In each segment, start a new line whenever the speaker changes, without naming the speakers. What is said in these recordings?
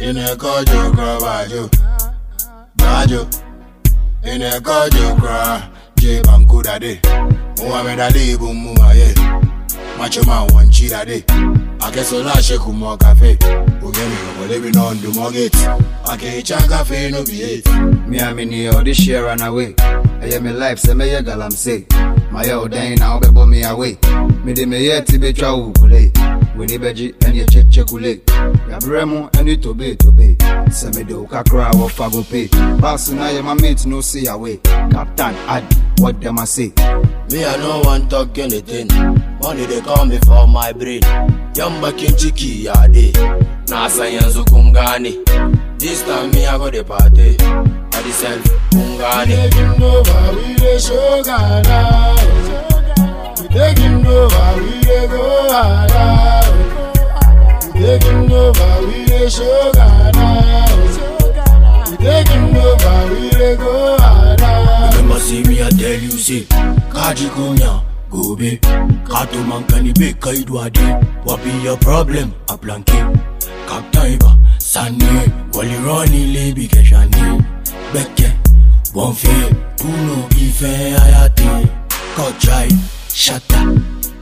Inekojo kra bajo, bajo. Inekojo kra, je bankuda de. Muhammad Ali bumuma ye. Macho man one cheetah de. Akesola sheku mo cafe. Ugemi go living on the mortgage. Ake chan cafe no be it.
Me and me near all this share run away. I am my life, say me ya galam say. My old day now be me away. Me de me yet to be chow kule. We ni beji and ye check check kule. Ya bremo and you to be to be. Say me do kakra or fago pay. Pass na ya my mate no see away. Captain Adi, what them I say?
Me I no want talk anything. Money they call me for my brain. Yamba kinchiki ya de. Nasa yanzu kungani. This time me I go the party. I the self kungani. We taking over, we the show Ghana. We taking over, we the go harder. We taking over, we the show Ghana. We taking over, we the go harder. Remember see me I tell you say, Kaji kunya. Gobe, kato mankani be kaidwade. What be your problem? A blanket. Kaptaiba, Sani, Wally Ronnie, Lebi Keshani, Beke, Bonfe, Puno, Ife, Ayate, Kochai, Shata.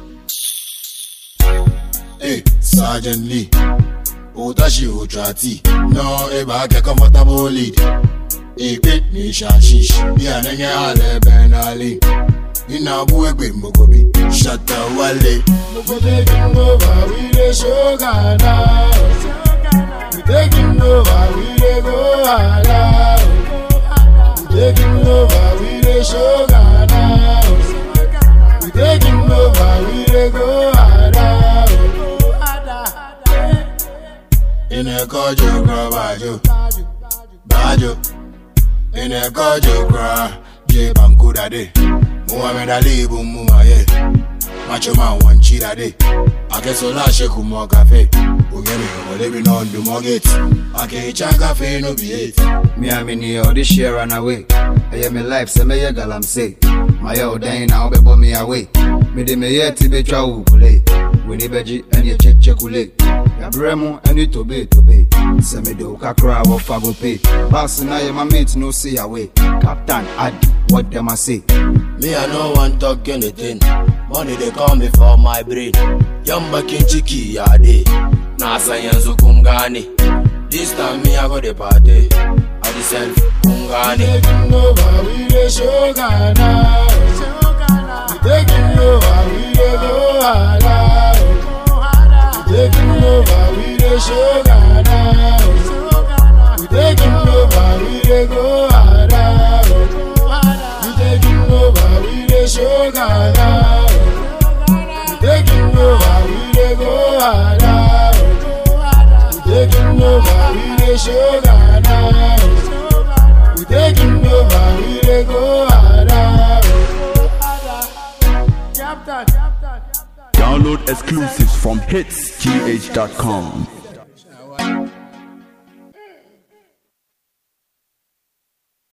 Hey, Sergeant Lee, Otashi Otrati, no, Eba, get comfortable lead. Ipe ni shashish, bí ànẹ́yẹ alẹ́ bẹ́nálì. Iná bú ẹgbẹ́ mọ́kọ́bí, ṣàtà wálé. Mo taking over, we dey show Ghana. We taking over, we dey go harder. We taking over, we dey show Ghana. We taking over, we dey go harder. Inekojo kra bajo, bajo. Inekojo kra, je bankuda de. Muhammad Ali bumuma ye. Macho man one cheetah de. Akesola sheku mo cafe. Ugemi go living on the mortgage. Ake chan cafe no be it.
Me and me near all this share run away. I am my life, say me ya galam say. My old day now be me away. Me de me yet to be chow kule. We ni beji and ye check check kule. Ya bremo and you to be to be. Say me do kakra or fago pay. Pass na ya my mate no see away. Captain Adi, what them I say?
Me I no want talk anything. Money they call me for my brain. Yamba kinchiki ya de. Nasa yanzu kungani. This time me I go the party. I the self kungani. We taking over, we the show Ghana. We taking over, we the go harder. We taking over, we the show Ghana. We taking over, we the go harder. We taking over, we the show Ghana. We taking over, we the go harder. We taking over, we the show Ghana. We taking over, we the go harder.
Download exclusives from hitsgh.com.